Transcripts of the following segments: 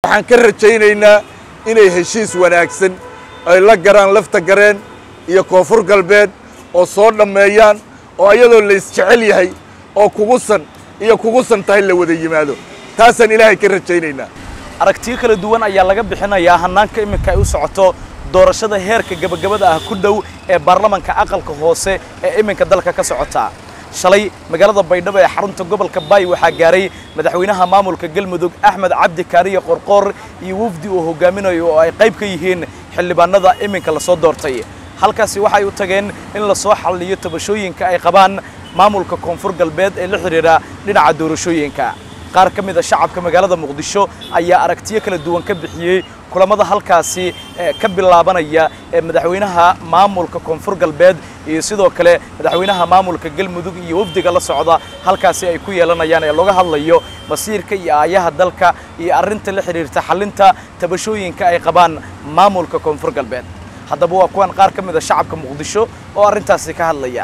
waxaan ka rajaynaynaa inay heshiis wanaagsan ay la garaan lafta gareen iyo koonfur galbeed oo soo dhammeeyaan oo iyadoo la isjecel yahay oo kugusan iyo kugusan tahay la wada yimaado taasaan ilaahay ka rajaynaynaa aragtiyo kala duwan ayaa laga bixinayaa hannaanka iminka ay u socoto doorashada heerka gebagabada ah ku dhow ee baarlamanka aqalka hoose ee iminka dalka ka socota shalay magaalada baydhabo ee xarunta gobolka baay waxaa gaaray madaxweynaha maamulka galmudug axmed cabdi kaariye qorqoor iyo wafdi uu hogaaminayo oo ay qayb ka yihiin xildhibaanada iminka lasoo doortay halkaasi waxay u tageen in lasoo xalliyo tabashooyinka ay qabaan maamulka koonfur galbeed ee la xidhiidha dhinaca doorashooyinka qaar ka mid a shacabka magaalada muqdisho ayaa aragtiyo kala duwan ka bixiyey kulamada halkaasi ka bilaabanaya ee madaxweynaha maamulka koonfur galbeed iyo sidoo kale madaxweynaha maamulka galmudug iyo wafdiga la socda halkaasi ay ku yeelanayaan ee looga hadlayo masiirka iyo aayaha dalka iyo arrinta la xidhiirta xallinta tabashooyinka ay qabaan maamulka koonfur galbeed haddaba waa kuwan qaar ka mid a shacabka muqdisho oo arrintaasi ka hadlaya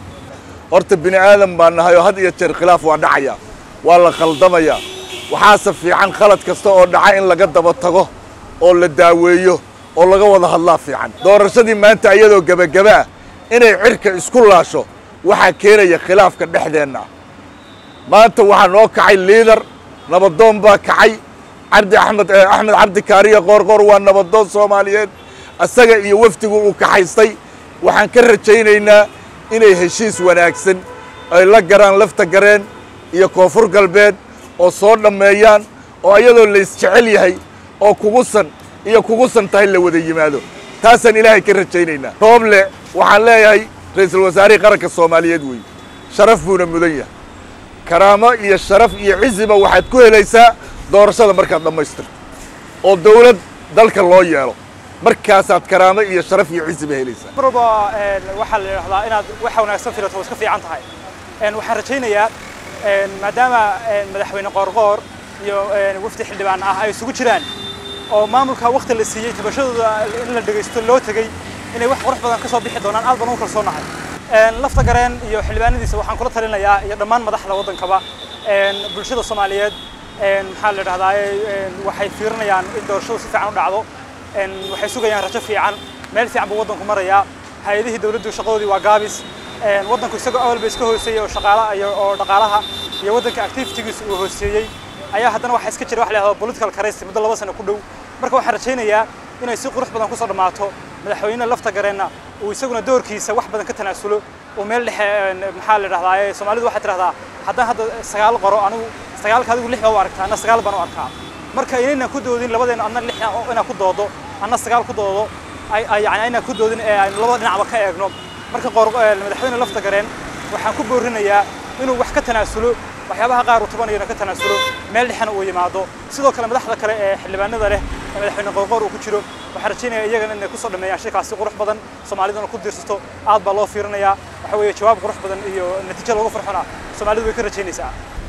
horta bini aadan baan nahay oo had iyo jeer khilaaf waa dhacaya waa la khaldamayaa waxaase fiican khalad kasta oo dhaca in laga daba tago oo la daaweeyo oo laga wada hadlaa fiican doorashadii maanta iyadoo gebagaba ah inay cirka isku laasho waxaa keenaya khilaafka dhexdeenna ah maanta waxaa noo kacay liidar nabadoon baa kacay cabdi axmed axmed cabdi kaariya qoorqoor waa nabadoon soomaaliyeed isaga iyo wafdigu uu kaxaystay waxaan ka rajaynaynaa inay heshiis wanaagsan ay la garaan lafta gareen iyo koonfur galbeed oo soo dhammeeyaan oo iyadoo la isjecel yahay oo kugusan iyo kugusan tahay la wada yimaado taasaan ilaahay ka rajaynaynaa rooble waxaan leeyahay ra'iisul wasaarihii qaranka soomaaliyeed weeye sharaf buuna mudan yahay karaamo iyo sharaf iyo ciziba waxaad ku helaysaa doorashada markaad dhammaystirto oo dawlad dalka loo yeelo markaasaad karaamo iyo sharaf iyo ciziba helaysaa mar walba waxaa la yidhahdaa inaad waxa wanaagsan filato waa iska fiican tahay waxaan rajaynayaa maadaama madaxweyne qoorqoor iyo wafdi xildhibaan ah ay isugu jiraan oo maamulka wakti la siiyey tabashadooda in la dhegaysto loo tegey inay wax qurux badan ka soo bixi doonaan aad baan ugu kalsoonahay lafta gareen iyo xildhibaanadiisa waxaan kula talinayaa iyo dhammaan madaxda waddankaba bulshada soomaaliyeed maxaa la idhahdaa waxay fiirinayaan in doorashadu si fiican u dhacdo waxay sugayaan rajo fiican meel fiican buu waddanku marayaa hay-adihii dawladdu shaqadoodii waa gaabis waddanku isagoo awalba iska hooseeyey oo shaqaala iyo oo dhaqaalaha iyo waddanka activitigiisa uu hooseeyey ayaa haddana waxaa iska jira wax la yidhahdo political crisis muddo laba sano ku dhow marka waxaan rajaynayaa inay si qurux badan kusoo dhammaato madaxweyne lafta gareenna uu isaguna doorkiisa wax badan ka tanaasulo oo meel dhexe maxaa la idhahdaa soomaalidu waxay tidhahdaa haddaan hadda sagaal qoro anigu sagaalka adigu lix baa u aragtaa anna sagaal baan u arkaa marka inaynan ku doodin labadeena adna lix inaad ku doodo anna sagaal ku doodo yani aynaan ku doodin ee aynu labada dhinacba ka eegno marka madaxweyne lafta gareen waxaan ku boorinayaa inuu wax ka tanaasulo waxyaabaha qaar uu tabanayana ka tanaasulo meel dhexena uu yimaado sidoo kale madaxda kale ee xildhibaanada leh ee madaxweyne qoorqoor uu ku jiro waxaan rajaynaya iyagana inay kusoo dhameeyaan shirkaasi qurux badan soomaaliduna ku diirsato aad baa loo fiirinayaa waxa weeye jawaab qurux badan iyo natiijo lagu farxona soomaalidu way ka rajaynaysaa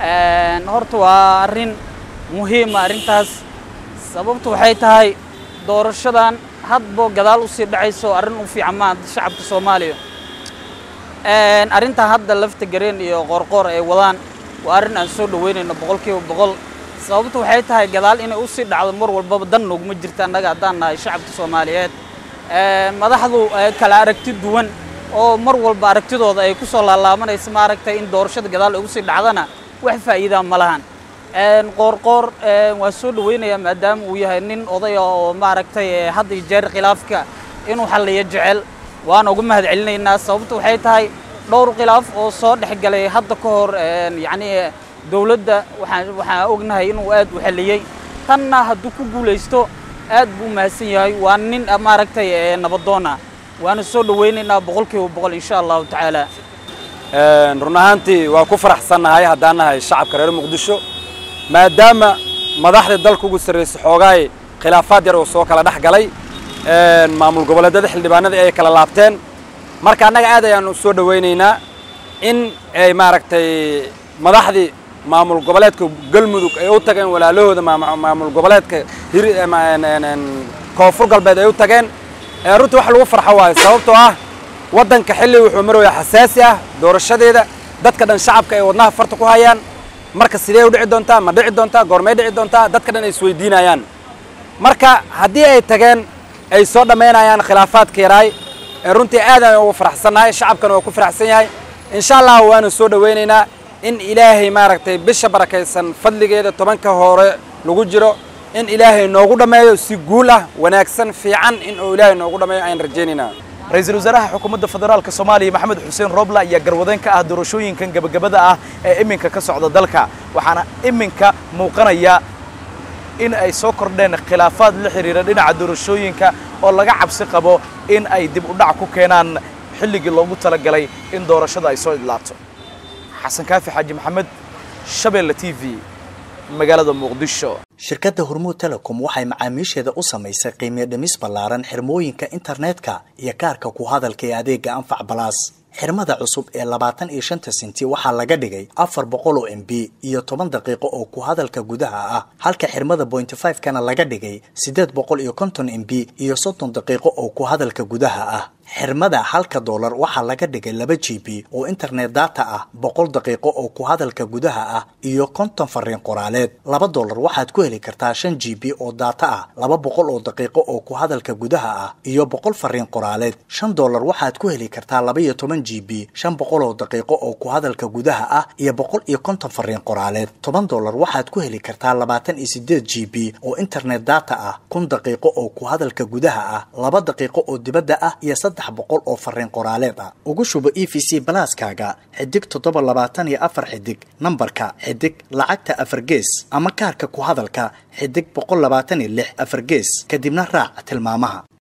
horta waa arrin muhiima arrintaas sababtu waxay tahay doorashadan hadbo gadaal usii dhacayso arrin u fiican maa shacabka soomaaliya arrintan hadda lafta gareen iyo qoorqoor ay wadaan waa arrin aan soo dhaweynayno boqol kiiba boqol sababtu waxay tahay gadaal inay usii dhacdo mar walbaba dan nooguma jirta annaga haddaan nahay shacabka soomaaliyeed madaxdu kala aragti duwan oo mar walba aragtidooda ay ku soo laalaabanaysa maaragtay in doorashada gadaal ay usii dhacdana wax faa'iidaa ma lahan qoorqoor waan soo dhaweynayaa maadaama uu yahay nin odaya oo maaragtay hadda iyo jeer khilaafka inuu xalliyo jecel waan uga mahad celinaynaa sababtu waxay tahay dhowr khilaaf oo soo dhex galay hadda ka hor yacni dowladda waxaan waxaan ognahay inuu aad u xalliyey tanna hadduu ku guulaysto aad buu mahadsan yahay waa nin maaragtay nabadoona waana soo dhaweynaynaa boqolkiiba boqol insha allahu tacaala run ahaantii waa ku faraxsannahay haddaan nahay shacabka reer muqdisho maadaama madaxda dalka ugu sarraysay xoogaay khilaafaad yar oo soo kala dhex galay maamul goboleedyada xildhibaanadii ay kala laabteen marka annaga aad ayaan u soo dhawaynaynaa in ay maaragtay madaxdii maamul goboleedka galmudug ay u tageen walaalahooda maamul goboleedka koonfur galbeed ay u tageen runtii wax lagu farxo waayo sababtoo ah waddanka xilli wuxuu maraya xasaasi ah doorashadeeda dadka dhan shacabka ay wadnaha farta ku hayaan marka sidee u dhici doontaa ma dhici doontaa goormay dhici doontaa dadka dhan ay isweydiinayaan marka haddii ay tageen ay soo dhammaynayaan khilaafaadka yaraay ee runtii aad aan ugu faraxsannahay shacabkana waa ku faraxsan yahay insha allah waanu soo dhowaynaynaa in ilaahay maaragtay bisha barakaysan fadligeeda tobanka hore lagu jiro in ilaahay noogu dhammeeyo si guul ah wanaagsan fiican in uu ilaahay noogu dhammeeyo ayaan rajaynaynaa ra-iisul wasaaraha xukuumadda federaalka soomaaliya maxamed xuseen roble ayaa garwadeen ka ah doorashooyinkan gebagabada ah ee iminka ka socda dalka waxaana iminka muuqanaya in ay soo kordheen khilaafaad la xidhiira dhinaca doorashooyinka oo laga cabsi qabo in ay dib u dhac ku keenaan xilligii loogu talagalay in doorashada ay soo idlaato xasan kaafi xaaji maxamed shabeelle t v magaalada muqdisho shirkadda hormuud telecom waxay macaamiisheeda u samaysay qiimiyo dhimis ballaaran xirmooyinka internetka iyo kaarka ku hadalka ee adeega anfac balaas xirmada cusub ee labaatan iyo shanta senti waxaa laga dhigay afar boqol oo m b iyo toban daqiiqo oo ku hadalka gudaha ah halka xirmada bointy five kana laga dhigay siddeed boqol iyo konton m b iyo soddon daqiiqo oo ku hadalka gudaha ah xirmada halka doolar waxaa laga dhigay laba g b oo internet data ah boqol daqiiqo oo ku hadalka gudaha ah iyo konton fariin qoraaleed laba doolar waxaad ku heli kartaa shan g b oo data ah laba boqol oo daqiiqo oo ku hadalka gudaha ah iyo boqol fariin qoraaleed shan doolar waxaad ku heli kartaa laba iyo toban g b shan boqol oo daqiiqo oo ku hadalka gudaha ah iyo boqol iyo konton fariin qoraaleed toban doolar waxaad ku heli kartaa labaatan iyo sideed g b oo internet data ah kun daqiiqo oo ku hadalka gudaha ah laba daqiiqo oo dibadda ah iyo saddex boqol oo fariin qoraaleed ah ugu shubo e v c balaaskaaga xidig toddoba labaatan iyo afar xidig nambarka xidig lacagta afar gees ama kaarka ku hadalka xidig boqol labaatan iyo lix afar gees kadibna raac tilmaamaha